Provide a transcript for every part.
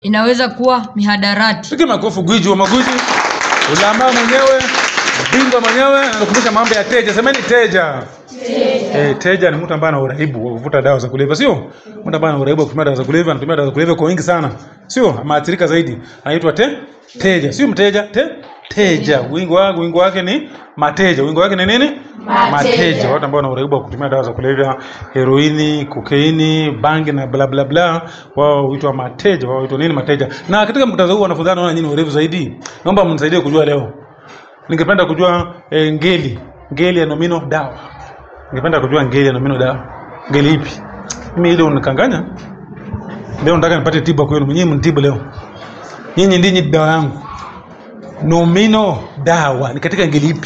inaweza kuwa mihadarati. Piga makofi gwiji wa magwiji. Ulamaa mwenyewe, bingwa mwenyewe anakumbusha mambo ya teja. Semeni teja. Eh, teja ni mtu ambaye ana uraibu wa kuvuta dawa za kulevya, sio? Mtu ambaye ana uraibu wa kutumia dawa za kulevya, anatumia dawa za kulevya kwa wingi sana. Sio? Ameathirika zaidi. Anaitwa te teja. Sio mteja, te teja. Wingi wake wingi wake ni mateja. Wingi wake ni nini? Mateja. Watu ambao wana uraibu wa kutumia dawa za kulevya, heroini, kokeini, bangi na bla bla bla, wao huitwa mateja. Wao huitwa nini mateja? Na katika muktadha huu wanafunzi wanaona nyinyi urefu zaidi. Naomba mnisaidie kujua leo. Ningependa kujua eh, ngeli, ngeli ya nomino dawa. Ningependa kujua ngeli ya nomino dawa. Ngeli ipi? Mimi ile unikanganya. Leo nataka nipate tiba kwenu. Nyinyi mnitibu leo. Nyinyi ndinyi dawa yangu. Nomino dawa ni katika ngeli ipi?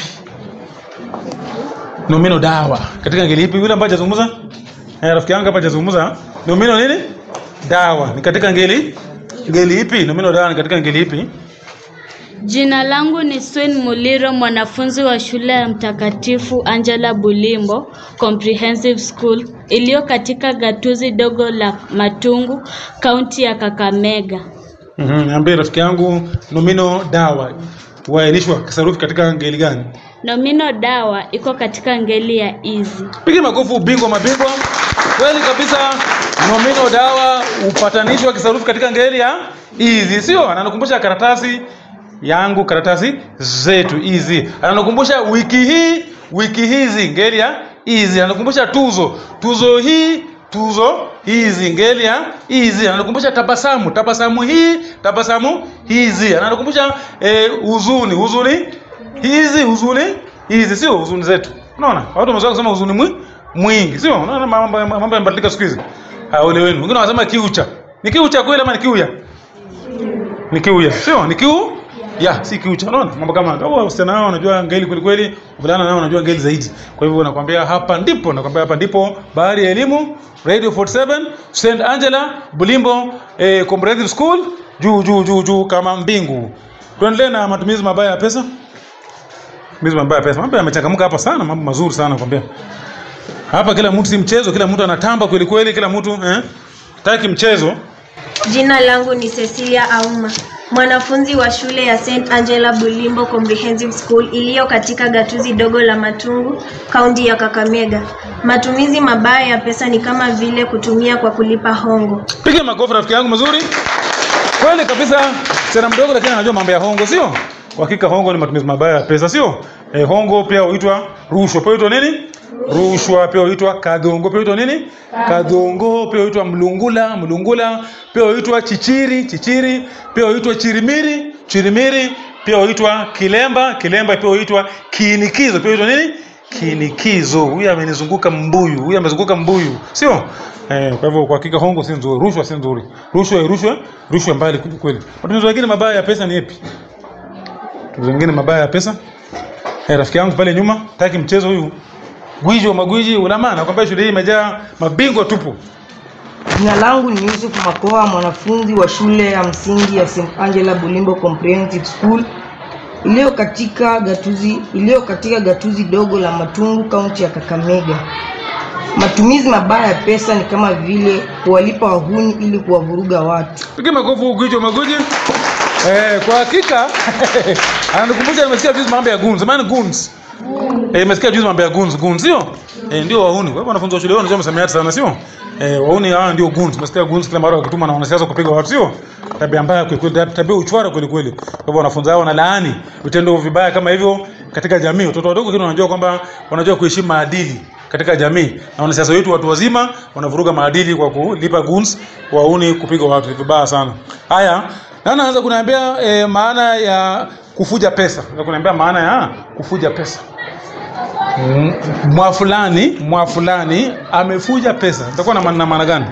Nomino dawa katika ngeli ipi? Yule ambaye hajazungumza? Eh, rafiki yangu hapa hajazungumza. Nomino nini? Dawa ni katika ngeli ngeli ipi? Nomino dawa ni katika ngeli ipi? Jina langu ni Swen Muliro, mwanafunzi wa shule ya Mtakatifu Angela Bulimbo Comprehensive School iliyo katika gatuzi dogo la Matungu, kaunti ya Kakamega. Mhm, niambie rafiki yangu nomino dawa huainishwa kisarufi katika ngeli gani? Nomino dawa iko katika ngeli ya izi. Piga makofi ubingwa mabingwa. Kweli kabisa nomino dawa upatanishwa kisarufi katika ngeli ya hizi, sio? Ananikumbusha karatasi yangu, karatasi zetu hizi. Ananikumbusha wiki hii, wiki hizi, ngeli ya hizi. Ananikumbusha tuzo, tuzo hii, tuzo hizi, ngeli ya hizi. Ananikumbusha tabasamu, tabasamu hii, tabasamu hizi. Ananikumbusha eh, huzuni, huzuni hizi, huzuni hizi, sio huzuni zetu. Unaona, watu wamezoea kusema huzuni mwi, mwingi, sio? Unaona mambo mambo yamebadilika siku hizi. Haole wenu. Wengine wanasema kiucha. Ni kiucha kweli ama ni kiuya? Ni kiuya. Sio? Ni kiu ya si kiucha. Unaona mambo kama kama wasichana wao wanajua ngeli kweli kweli, wavulana nao wanajua ngeli zaidi. Kwa hivyo nakwambia hapa ndipo, nakwambia hapa ndipo Bahari ya Elimu Radio 47 St Angela Bulimbo eh, Comprehensive School juu juu juu juu kama mbingu. Tuendelee na matumizi mabaya ya pesa. Matumizi mabaya ya pesa. Mambo yamechangamka hapa sana, mambo mazuri sana nakwambia. Hapa kila mtu si mchezo, kila mtu anatamba kweli kweli, kila mtu eh, taki mchezo. Jina langu ni Cecilia Auma, mwanafunzi wa shule ya St Angela Bulimbo Comprehensive School iliyo katika gatuzi dogo la Matungu, kaunti ya Kakamega. Matumizi mabaya ya pesa ni kama vile kutumia kwa kulipa hongo. Piga makofi rafiki yangu mazuri. Kweli kabisa, msichana mdogo lakini anajua mambo ya hongo, sio? Kwa hakika hongo ni matumizi mabaya ya pesa, sio? Eh, hongo pia huitwa rushwa. Pia huitwa nini? Rushwa pia huitwa kadhongo. Pia huitwa nini? Kadhongo. Pia huitwa mlungula, mlungula. Pia huitwa chichiri, chichiri. Pia huitwa chirimiri, chirimiri. Pia huitwa kilemba, kilemba. Pia huitwa kiinikizo. Pia huitwa nini? Kinikizo. Huyu amenizunguka mbuyu, huyu amezunguka mbuyu, sio? Eh, kwa hivyo kwa hakika hongo si nzuri, rushwa si nzuri. Rushwa rushwa rushwa mbali kweli kweli. Matumizi mengine mabaya ya pesa ni yapi? Matumizi mengine mabaya ya pesa? Eh, rafiki yangu pale nyuma, taki mchezo huyu. Gwiji wa magwiji ulama nakwambia shule hii imejaa mabingwa tupu. Jina langu ni Yusuf Makoha, mwanafunzi wa shule ya msingi ya St Angela Bulimbo Comprehensive School iliyo katika gatuzi iliyo katika gatuzi dogo la Matungu, kaunti ya Kakamega. Matumizi mabaya ya pesa ni kama vile kuwalipa wahuni ili kuwavuruga watu. Piga makofi gwiji wa magwiji. Eh, kwa hakika ananikumbusha nimesikia juzi mambo ya goons. Maana goons. Eh, nimesikia juzi mambo ya goons, goons sio? Eh, ndio wahuni. Kwa hivyo wanafunzi wa shule wao ndio msamiati sana sio? Eh, wahuni hawa ndio goons. Nimesikia goons kila mara wakituma na wanasiasa kupiga watu sio? Tabia mbaya kweli kweli, tabia uchwara kweli kweli. Kwa hivyo wanafunzi hao wanalaani vitendo vibaya kama hivyo katika jamii. Watoto wadogo kile wanajua kwamba wanajua kuheshimu maadili katika jamii. Na wanasiasa wetu watu wazima wanavuruga maadili kwa kulipa goons, wahuni kupiga watu vibaya sana. Haya, na naanza kuniambia e, maana ya kufuja pesa. Naanza kuniambia maana ya kufuja pesa. Mm, Mwa fulani, mwa fulani amefuja pesa. Itakuwa na maana maana gani?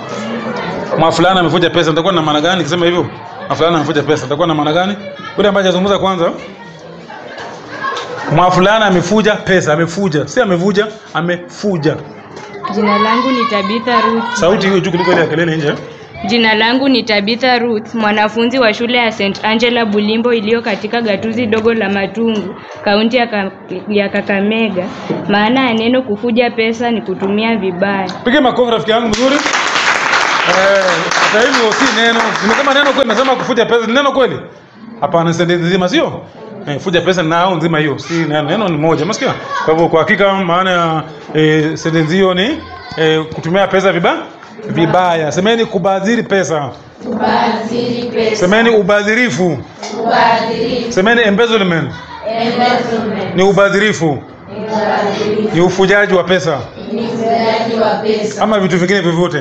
Mwa fulani amefuja pesa. Itakuwa na maana gani kisema hivyo? Mwa fulani amefuja pesa. Itakuwa na maana gani? Yule ambaye hajazungumza kwanza. Mwa fulani amefuja pesa, amefuja. Si amevuja, amefuja. Jina langu ni Tabitha Ruth. Sauti hiyo juu kuliko ile ya kelele nje. Jina langu ni Tabitha Ruth, mwanafunzi wa shule ya St Angela Bulimbo iliyo katika gatuzi dogo la Matungu, kaunti ya, ka, ya Kakamega. Maana ya neno kufuja pesa ni kutumia vibaya. Piga makofi rafiki yangu mzuri. Eh, hata hivyo si neno nimesema neno kweli nasema kufuja pesa ni neno kweli hapana sentensi nzima sio eh, fuja pesa na au nzima hiyo si neno neno ni moja umesikia kwa hivyo kwa hakika maana ya eh, sentensi hiyo ni eh, kutumia pesa vibaya vibaya semeni kubadhiri pesa semeni ubadhirifu semeni embezzlement ni ubadhirifu ni ufujaji wa pesa ama vitu vingine vyovyote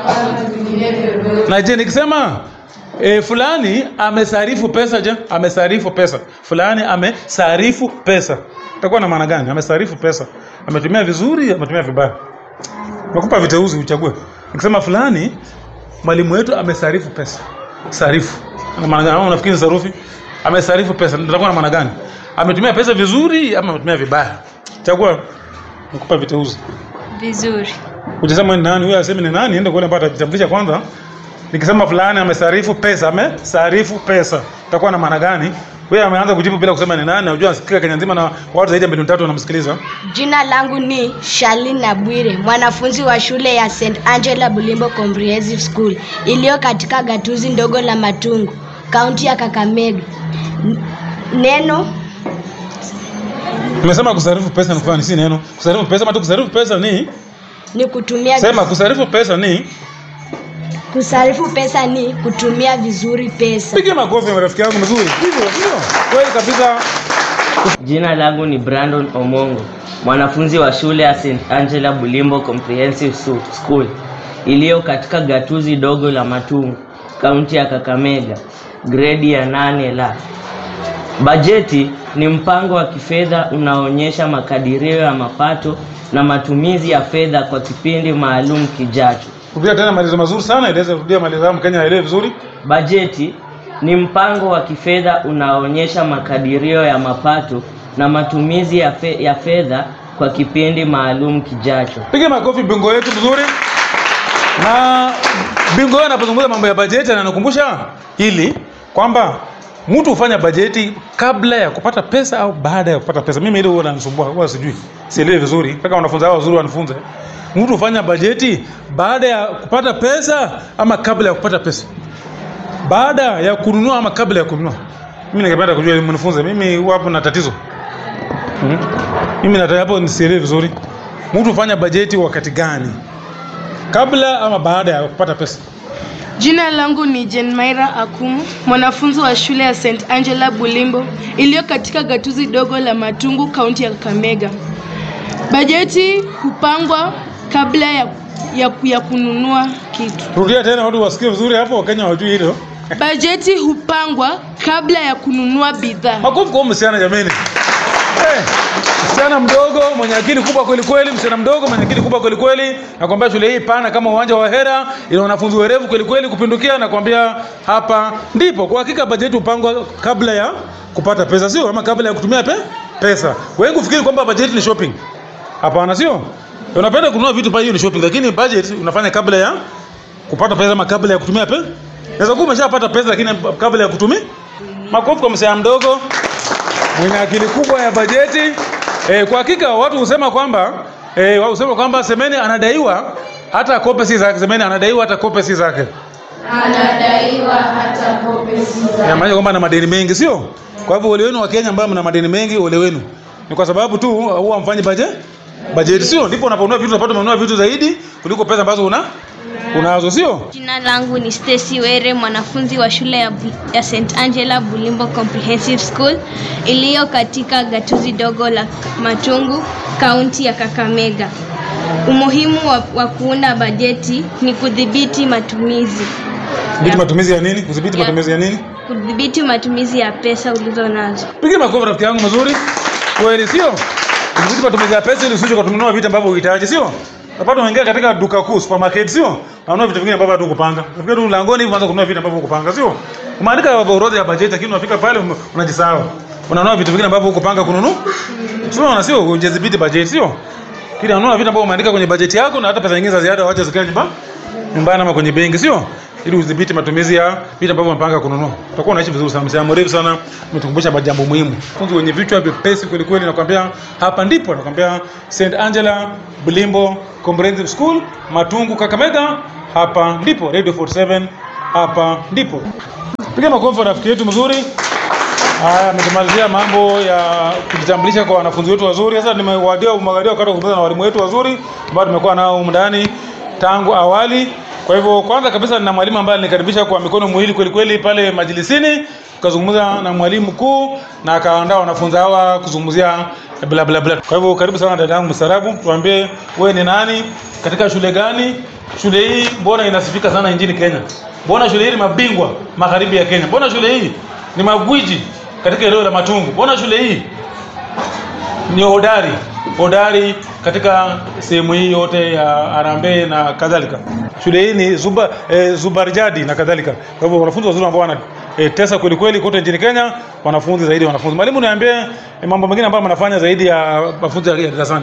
na je nikisema e, fulani amesarifu pesa je amesarifu pesa fulani amesarifu pesa itakuwa na maana gani amesarifu pesa ametumia vizuri ametumia vibaya nakupa viteuzi uchague nikisema fulani mwalimu wetu amesarifu pesa sarifu na maana gani Ama unafikiri ni sarufi amesarifu pesa itakuwa na maana gani ametumia pesa vizuri ama ametumia vibaya chagua nakupa viteuzi vizuri Ukisema ni nani huyo aseme ni nani, ende kule mpaka atajitambulisha kwanza. Nikisema fulani amesarifu pesa, amesarifu pesa. Itakuwa na maana gani? Wewe ameanza kujibu bila kusema ni nani, na unajua sikika Kenya nzima na watu zaidi ya milioni tatu wanamsikiliza. Jina langu ni Shalin Nabwire, mwanafunzi wa shule ya St Angela Bulimbo Comprehensive School iliyo katika gatuzi ndogo la Matungu, kaunti ya Kakamega. N- Neno Nimesema kusarifu pesa ni kufanya si neno. Kusarifu pesa ama tu kusarifu pesa ni ni kutumia sema kusarifu pesa ni kusarifu pesa ni kutumia vizuri pesa. piga makofi marafiki yangu mzuri. Hivyo ndio. Kweli kabisa. Jina langu ni Brandon Omongo, mwanafunzi wa shule ya St Angela Bulimbo Comprehensive Su- School iliyo katika gatuzi dogo la Matungu, kaunti ya Kakamega, gredi ya nane la. Bajeti ni mpango wa kifedha unaoonyesha makadirio ya mapato na matumizi ya fedha kwa kipindi maalum kijacho. Rudia tena maelezo mazuri sana, eleza rudia maelezo yangu Mkenya aelewe vizuri. Bajeti ni mpango wa kifedha unaoonyesha makadirio ya mapato na matumizi ya, fe, ya fedha kwa kipindi maalum kijacho. Piga makofi bingo yetu vizuri. Na bingo yeye anapozungumza mambo ya bajeti ananakumbusha hili kwamba mtu hufanya bajeti kabla ya kupata pesa au baada ya kupata pesa. Mimi hilo huwa linanisumbua, huwa sijui. Sielewi vizuri. Mpaka wanafunzi hao wazuri wanifunze. Mtu hufanya bajeti baada ya kupata pesa ama kabla ya kupata pesa. Baada ya kununua ama kabla ya kununua. Mimi ningependa kujua ili mnifunze. Mimi huwa hapo na tatizo. Mhm. Mimi nataka hapo nisielewe vizuri. Mtu hufanya bajeti wakati gani? Kabla ama baada ya kupata pesa? Jina langu ni Jenmaira Akumu, mwanafunzi wa shule ya St Angela Bulimbo iliyo katika gatuzi dogo la Matungu, kaunti ya Kakamega. Bajeti hupangwa kabla ya, ya, ya kununua kitu. Rudia tena watu wasikie vizuri hapo, Wakenya wajui hilo. Bajeti hupangwa kabla ya kununua bidhaa. Makofi kwa huyu msichana jameni. Eh, msichana mdogo mwenye akili kubwa kweli kweli, msichana mdogo mwenye akili kubwa kweli kweli. Nakwambia shule hii pana kama uwanja wa hera, ina wanafunzi werevu kweli kweli kupindukia. Nakwambia hapa ndipo kwa hakika bajeti hupangwa kabla ya kupata pesa, sio ama kabla ya kutumia pe pesa. Wengi ufikiri kwamba bajeti ni shopping. Hapana, sio. Unapenda kununua vitu pale, hiyo ni shopping, lakini budget unafanya kabla ya kupata pesa ama kabla ya kutumia pesa. Naweza kuwa umeshapata pesa lakini kabla ya kutumia. Makofi kwa msichana mdogo mwenye akili kubwa ya bajeti. E, kwa hakika watu husema kwamba e, wao husema kwamba Semeni anadaiwa hata kope si zake. Semeni anadaiwa hata kope si zake. Anadaiwa hata kope si zake. Inamaanisha kwamba ana madeni mengi, sio? Kwa hivyo ole wenu wa Kenya ambao mna madeni mengi, ole wenu. Ni kwa sababu tu huwa mfanyi bajeti bajeti, sio? Ndipo unaponunua vitu unapata unanunua vitu zaidi kuliko pesa ambazo una unazo, sio? Jina langu ni Stacy Were, mwanafunzi wa shule ya, Bu- ya St Angela Bulimbo Comprehensive School iliyo katika gatuzi dogo la Matungu, kaunti ya Kakamega. Umuhimu wa, wa kuunda bajeti ni kudhibiti matumizi, Kudhibiti matumizi ya nini? Kudhibiti Ya. matumizi ya nini? kudhibiti matumizi ya pesa ulizo nazo. Piga makofi rafiki yangu mazuri. Kweli sio? Kudhibiti matumizi ya pesa ili usije kununua vitu ambavyo uhitaji, sio? Unapata unaingia katika duka kuu supermarket, sio? Unanunua vitu vingine ambavyo hatu kupanga. Unafikia tu mlangoni hivi unaanza kununua vitu ambavyo hukupanga, sio? Umeandika orodha ya bajeti lakini unafika pale ume- unajisahau. Unanunua vitu vingine ambavyo hukupanga kununua. Sio, na sio hujadhibiti bajeti, sio? Kile unanunua vitu ambavyo umeandika kwenye bajeti yako na hata pesa nyingine za ziada waache zikae nyumbani nyumbani ama kwenye benki, sio? Ili udhibiti matumizi ya vitu ambavyo umepanga kununua. Utakuwa unaishi vizuri sana. Msemo mrefu sana umetukumbusha majambo muhimu. Funzi wenye vichwa vyepesi kweli kweli, nakwambia hapa ndipo nakwambia St Angela Bulimbo Comprehensive School, Matungu, Kakamega, hapa ndipo Radio 47 hapa ndipo. Piga makofi rafiki yetu mzuri. Haya, ametumalizia mambo ya kujitambulisha kwa wanafunzi wetu wazuri. Sasa nimewadia umagadia wakati wa kuzungumza na walimu wetu wazuri ambao tumekuwa nao humu ndani tangu awali. Kwa hivyo kwanza kabisa nina mwalimu ambaye alinikaribisha kwa mikono miwili kweli kweli pale majilisini, tukazungumza na mwalimu mkuu na akaandaa wanafunzi hawa kuzungumzia bla bla bla. Kwa hivyo karibu sana dada yangu mstarabu, tuambie wewe ni nani, katika shule gani? Shule hii mbona inasifika sana nchini Kenya? Mbona shule hii ni mabingwa magharibi ya Kenya? Mbona shule hii ni magwiji katika eneo la Matungu? Mbona shule hii ni hodari hodari katika sehemu hii yote ya Harambee na kadhalika. Shule hii ni zuba, e, Zubarjadi na kadhalika. Kwa hivyo wanafunzi wazuri ambao wana e, tesa kweli kweli kote nchini Kenya, wanafunzi zaidi ya wanafunzi. Mwalimu, niambie e, mambo mengine ambayo mnafanya zaidi ya mafunzo ya darasani.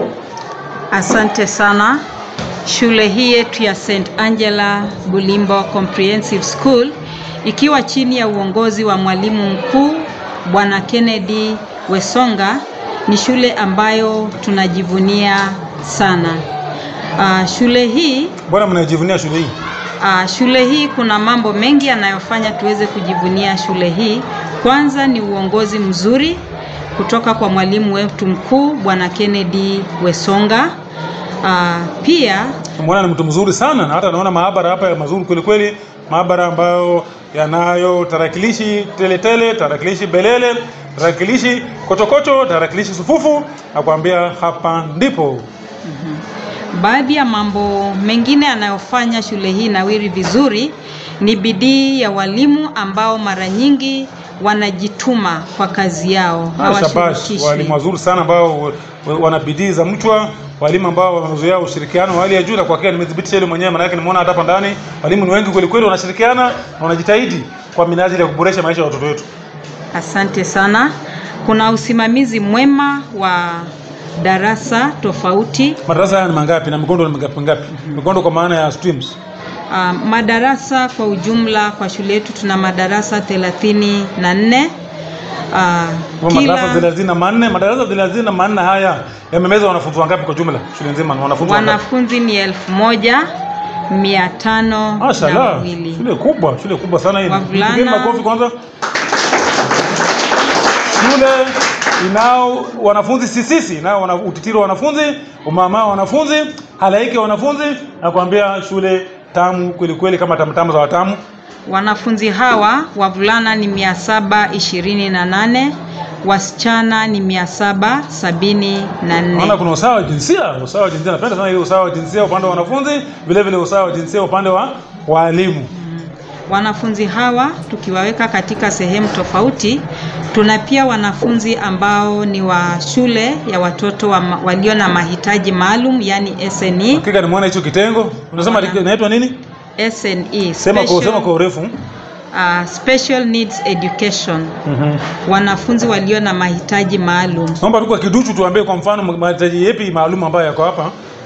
Asante sana. Shule hii yetu ya St. Angela Bulimbo Comprehensive School ikiwa chini ya uongozi wa mwalimu mkuu Bwana Kennedy Wesonga ni shule ambayo tunajivunia sana. Uh, shule hii Mbona mnajivunia shule hii? Uh, shule hii kuna mambo mengi yanayofanya tuweze kujivunia shule hii. Kwanza ni uongozi mzuri kutoka kwa mwalimu wetu mkuu Bwana Kennedy Wesonga. Uh, pia Mbona ni mtu mzuri sana na hata naona maabara hapa ya mazuri kweli kweli, maabara ambayo yanayo tarakilishi teletele, tarakilishi belele, tarakilishi kochokocho, tarakilishi sufufu, na kuambia hapa ndipo. baadhi ya mambo mengine yanayofanya shule hii nawiri vizuri ni bidii ya walimu ambao mara nyingi wanajituma kwa kazi yao, Ah, shabash, hawashirikishwi. walimu wazuri sana ambao wa- wa- wana bidii za mchwa, walimu ambao wamezoea ushirikiano wa hali ya juu, na kwa hakika nimethibitisha hilo mwenyewe, maana yake nimeona hata hapa ndani walimu ni wengi kweli kweli, wanashirikiana na wanajitahidi kwa minajili ya kuboresha maisha ya watoto wetu. Asante sana. Kuna usimamizi mwema wa darasa tofauti. Madarasa haya ni mangapi na mikondo ni mangapi ngapi? Mikondo kwa maana ya streams. Uh, madarasa kwa ujumla kwa shule yetu tuna madarasa thelathini na nne. Kwa madarasa thelathini na manne madarasa thelathini na manne haya yamemeza wanafunzi wangapi kwa jumla shule nzima? Ni wanafunzi wangapi? wanafunzi ni elfu moja mia tano na Mashallah, wawili. shule kubwa, shule kubwa sana hii. Wavulana- Pigeni makofi kwanza. Shule inao wanafunzi sisisi, inao wana, utitiri wa wanafunzi, umama wa wanafunzi, halaiki wa wanafunzi, na kuambia shule tamu kweli kweli, kama tamtamu za watamu. Wanafunzi hawa wavulana ni mia saba ishirini na nane wasichana ni mia saba sabini na nne. Naona kuna usawa wa jinsia, usawa wa jinsia. Napenda sana ile usawa wa jinsia upande wa wanafunzi, vile vile usawa wa jinsia upande wa walimu. Wanafunzi hawa tukiwaweka katika sehemu tofauti, tuna pia wanafunzi ambao ni wa shule ya watoto wa ma, walio na mahitaji maalum yani SNE. Hakika nimeona hicho kitengo. Unasema inaitwa nini? SNE, Sema kwa sema kwa urefu. uh, special needs education. Mhm. Wanafunzi walio na mahitaji maalum Naomba tu kwa kiduchu tuambie kwa mfano mahitaji yapi maalum ambayo yako hapa.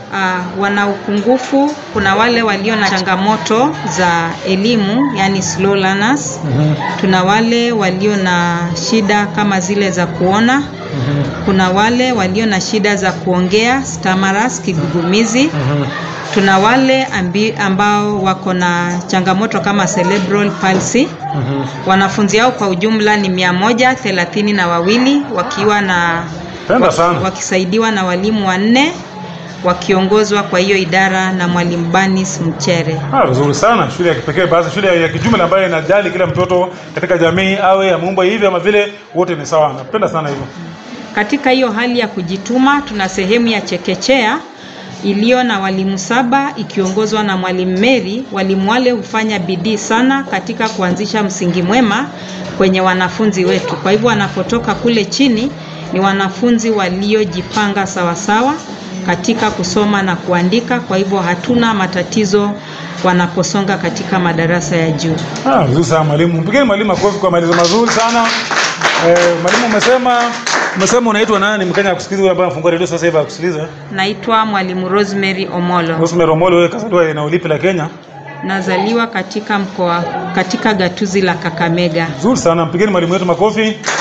uh, wana upungufu. Kuna wale walio na changamoto za elimu yani slow learners. Tuna wale walio na shida kama zile za kuona. Kuna wale walio na shida za kuongea stammerers, kigugumizi. Tuna wale ambi, ambao wako na changamoto kama cerebral palsy. Wanafunzi hao kwa ujumla ni mia moja thelathini na wawili wakiwa na Penda sana. wakisaidiwa na walimu wanne wakiongozwa kwa hiyo idara na mwalimu Banis Mchere. Ah, vizuri sana. Shule ya kipekee basi, shule ya kijumla ambayo inajali kila mtoto katika jamii awe ameumbwa hivi ama vile, wote ni sawa. Napenda sana hivyo. Katika hiyo hali ya kujituma, tuna sehemu ya chekechea iliyo na walimu saba ikiongozwa na mwalimu Mary. Walimu wale hufanya bidii sana katika kuanzisha msingi mwema kwenye wanafunzi wetu. Kwa hivyo wanapotoka kule chini ni wanafunzi waliojipanga sawasawa katika kusoma na kuandika. Kwa hivyo hatuna matatizo wanaposonga katika madarasa ya juu. Ah, vizuri sana mwalimu. Mpigeni mwalimu makofi kwa maelezo mazuri sana. Eh, mwalimu umesema umesema unaitwa nani? Mkenya akusikiliza yule ambaye anafungua redio sasa hivi akusikiliza. Naitwa mwalimu Rosemary Omolo. Rosemary Omolo, wewe kazaliwa eneo lipi la Kenya? Nazaliwa katika mkoa katika gatuzi la Kakamega. Vizuri sana. Mpigeni mwalimu wetu makofi.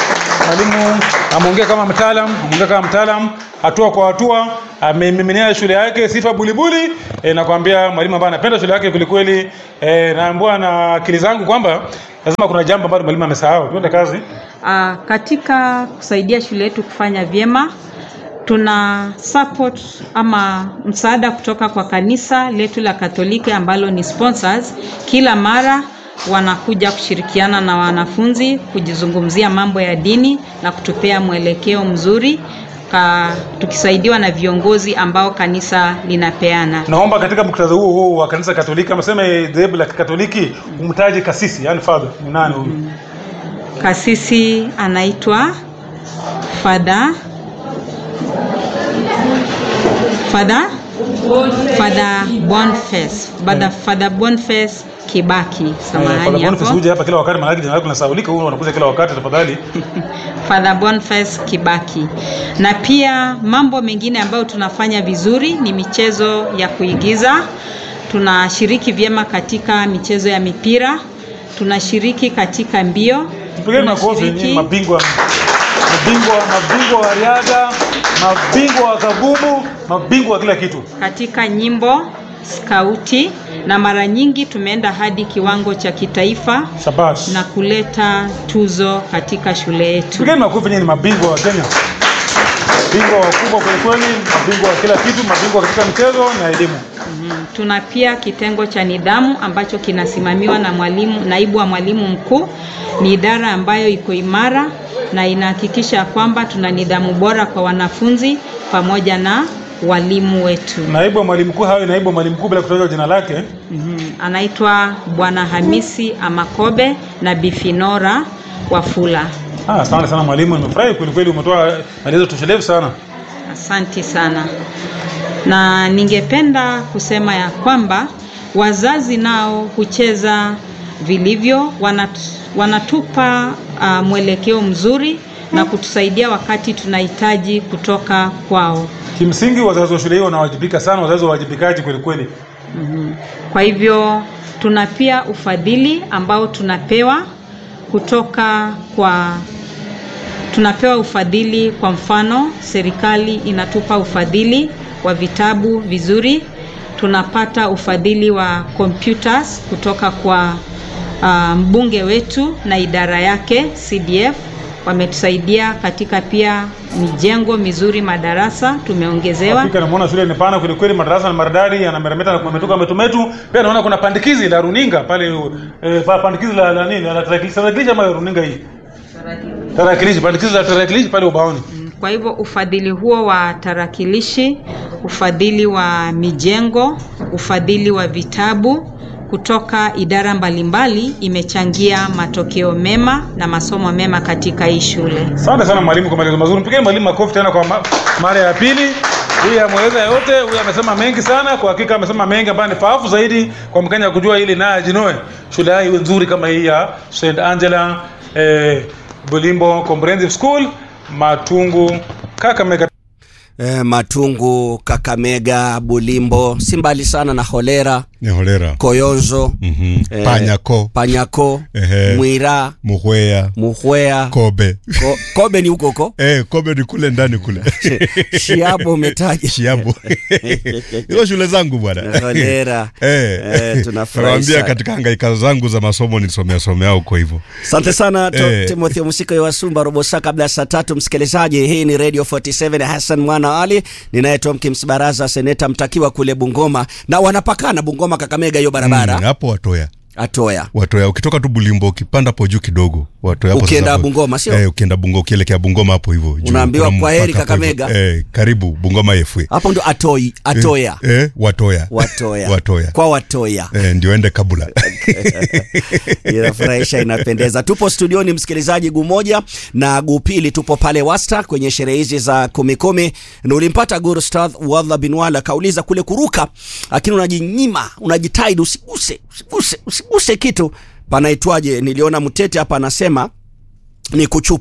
mwalimu ameongea kama mtaalam, ameongea kama mtaalam, hatua kwa hatua amemiminia shule yake sifa bulibuli. E, nakwambia mwalimu ambaye anapenda shule yake kwelikweli. E, naambua na akili zangu kwamba lazima kuna jambo ambalo mwalimu amesahau. Tuende kazi. Uh, katika kusaidia shule yetu kufanya vyema tuna support ama msaada kutoka kwa kanisa letu la Katoliki ambalo ni sponsors. Kila mara wanakuja kushirikiana na wanafunzi kujizungumzia mambo ya dini na kutupea mwelekeo mzuri ka, tukisaidiwa na viongozi ambao kanisa linapeana. Naomba katika muktadha huo huo wa kanisa Katoliki, amesema dhehebu la Katoliki, umtaje kasisi, yani father ni nani huyu? Kasisi anaitwa Father Father Father Boniface Father Father Boniface Kibaki, Eh, samahani Father Boniface hapo. huje hapa kila wakati, maana jina lako linasahaulika, huyu unakuja kila wakati, tafadhali. Father Boniface Kibaki. Na pia mambo mengine ambayo tunafanya vizuri ni michezo ya kuigiza. Tunashiriki vyema katika michezo ya mipira, tunashiriki katika mbio, Tupigeni makofi nyinyi mabingwa mabingwa mabingwa wa riadha, mabingwa wa kabubu, mabingwa wa kila kitu. katika nyimbo, skauti na mara nyingi tumeenda hadi kiwango cha kitaifa Shabash. na kuleta tuzo katika shule yetu. Tupigeni makofi nyinyi ni mabingwa wa Kenya. Mabingwa wakubwa kweli kweli, mabingwa wa kila kitu, mabingwa katika michezo na elimu. Mhm. Tuna pia kitengo cha nidhamu ambacho kinasimamiwa na mwalimu, naibu wa mwalimu mkuu. Ni idara ambayo iko imara na inahakikisha kwamba tuna nidhamu bora kwa wanafunzi pamoja na walimu wetu. Naibu wa mwalimu mkuu hawe naibu wa mwalimu mkuu bila kutaja jina lake. Mhm. Anaitwa Bwana Hamisi Amakobe na Bifinora Wafula. Ah, asante sana mwalimu, nimefurahi kweli kweli, umetoa maelezo toshelevu sana. Asante sana, na ningependa kusema ya kwamba wazazi nao hucheza vilivyo, wanat, wanatupa uh, mwelekeo mzuri na kutusaidia wakati tunahitaji kutoka kwao. Kimsingi wazazi wa shule hiyo wanawajibika sana, wazazi wawajibikaji kweli kweli. Mhm. Kwa hivyo tuna pia ufadhili ambao tunapewa kutoka kwa tunapewa ufadhili. Kwa mfano, serikali inatupa ufadhili wa vitabu vizuri, tunapata ufadhili wa computers kutoka kwa uh, mbunge wetu na idara yake CDF wametusaidia katika pia mijengo mizuri, madarasa tumeongezewa. Hakika namuona shule ni pana kweli kweli, madarasa na maridadi yanameremeta na kumetoka metumetu. Pia naona kuna pandikizi la runinga pale eh, pa- pandikizi la, la nini la tarakilishi tarakilishi ama runinga hii tarakilishi, pandikizi la tarakilishi pale ubaoni. Kwa hivyo ufadhili huo wa tarakilishi, ufadhili wa mijengo, ufadhili wa vitabu kutoka idara mbalimbali imechangia matokeo mema na masomo mema katika hii shule. Asante sana mwalimu kwa maelezo mazuri. Mpigeni mwalimu makofi tena kwa ma mara ya pili. Huyu ameweza yote, huyu amesema mengi sana. Kwa hakika amesema mengi ambayo ni faafu zaidi kwa Mkenya kujua ili naye ajinoe shule yao iwe nzuri kama hii ya St Angela eh, Bulimbo Comprehensive School Matungu Kakamega. eh, Matungu, Kakamega, Bulimbo, si mbali sana na Holera, ni holera Koyonzo, Mhm. eh, Panyako. Panyako, Ehe. Mwira, muhwea Muhwea, kobe Ko, Kobe ni huko huko. eh, kobe ni kule ndani kule Shiabo umetaja. Shiabo. hizo shule zangu bwana Holera. eh, Eh, tunafurahi nawaambia sana. katika hangaika zangu za masomo nilisomea somea huko hivyo Asante sana to, Eh. Timothy Musiko ya Wasumba robo saa kabla ya saa tatu. Msikilizaji, hii ni Radio 47 Hassan Mwana Ali, ninaye Tom Kims Baraza, seneta mtakiwa kule Bungoma, na wanapakana Bungoma Kakamega, hiyo barabara Mm, hapo watoya Atoya. watoya ukitoka tu bulimbo ukipanda hapo juu kidogo watoya hapo Ukienda sasa- Bungoma, sio? eh, ukienda bungoma ukielekea bungoma hapo hivyo juu. Unaambiwa Kuna kwa heri mpaka hapo hivyo. Kakamega. eh, karibu bungoma yefwe Hapo ndo Atoi, Atoya. eh, eh, watoya Watoya. watoya Kwa Watoya. eh, ndio ende kabula inafurahisha inapendeza tupo studioni msikilizaji guu moja na guu pili tupo pale wasta kwenye sherehe hizi za kumikumi na ulimpata gurustadh wadha binwala kauliza kule kuruka lakini unajinyima unajitaidi usiguse usiguse usiguse kitu panaitwaje niliona mtete hapa anasema ni kuchupa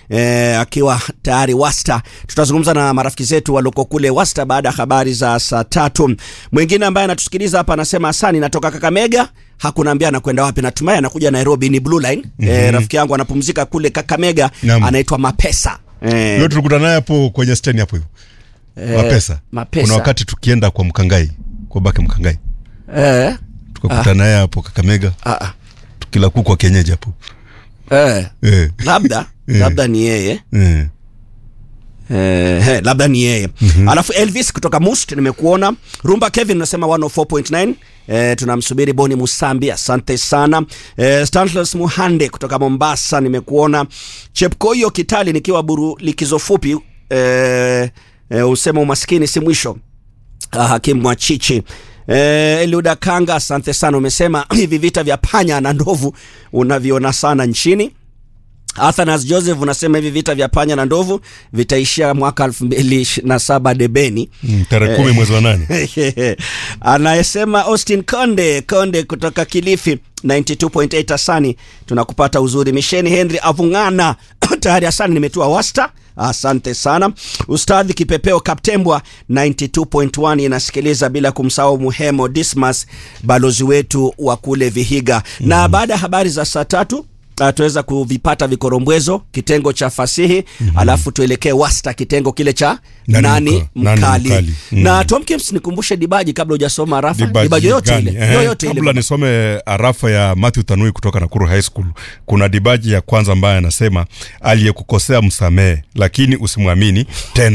eh, akiwa tayari Wasta. Tutazungumza na marafiki zetu walioko kule Wasta baada ya habari za saa tatu. Mwingine ambaye anatusikiliza hapa anasema asani, natoka Kakamega hakunaambia anakwenda wapi. Natumai anakuja Nairobi, ni Blue Line. Mhm. Eh, rafiki yangu anapumzika kule Kakamega, Naam. anaitwa Mapesa. Eh, Leo tulikutana naye hapo kwenye steni hapo hivyo. Eh, Mapesa. Mapesa. Kuna wakati tukienda kwa Mkangai, kwa bake Mkangai. eh, Tukakutana naye hapo Kakamega. ah, ah, Tukila kuku wa kienyeji hapo. eh, Eh. labda Eh. labda ni yeye Eh. Eh, he, labda ni yeye mm-hmm. Alafu Elvis kutoka Must nimekuona. Rumba Kevin unasema 104.9. Eh, tunamsubiri Boni Musambi, asante sana. Eh, Stanless Muhande kutoka Mombasa nimekuona. Chepkoyo Kitali nikiwa buru likizo fupi. Eh, eh, usema umaskini si mwisho. Ah, Hakim Mwachichi Eh, Eliuda Kanga asante sana, umesema hivi vita vya panya na ndovu unaviona sana nchini. Athanas Joseph unasema hivi vita vya panya na ndovu vitaishia mwaka 2027 debeni. Mm, tarehe kumi mwezi wa nane. Anayesema Austin Konde Konde kutoka Kilifi 92.8 Asani, tunakupata uzuri. Misheni Henry Avungana tayari Asani, nimetua wasta. Asante sana Ustadhi Kipepeo Kaptembwa 92.1 inasikiliza, bila kumsahau Muhemo Dismas balozi wetu wa kule Vihiga. Na baada ya habari za saa tatu Uh, tuweza kuvipata vikorombwezo kitengo cha fasihi mm-hmm. Alafu tuelekee wasta kitengo kile cha Nani nani, mka- nani mkali, mkali. Mm. na Tom Kims nikumbushe dibaji kabla hujasoma rafa Dibaji dibaji yoyote gani? ile Eh, yoyote kabla ile nisome arafa ya Matthew Tanui kutoka Nakuru High School, kuna dibaji ya kwanza ambaye anasema aliyekukosea msamehe, lakini usimwamini tena.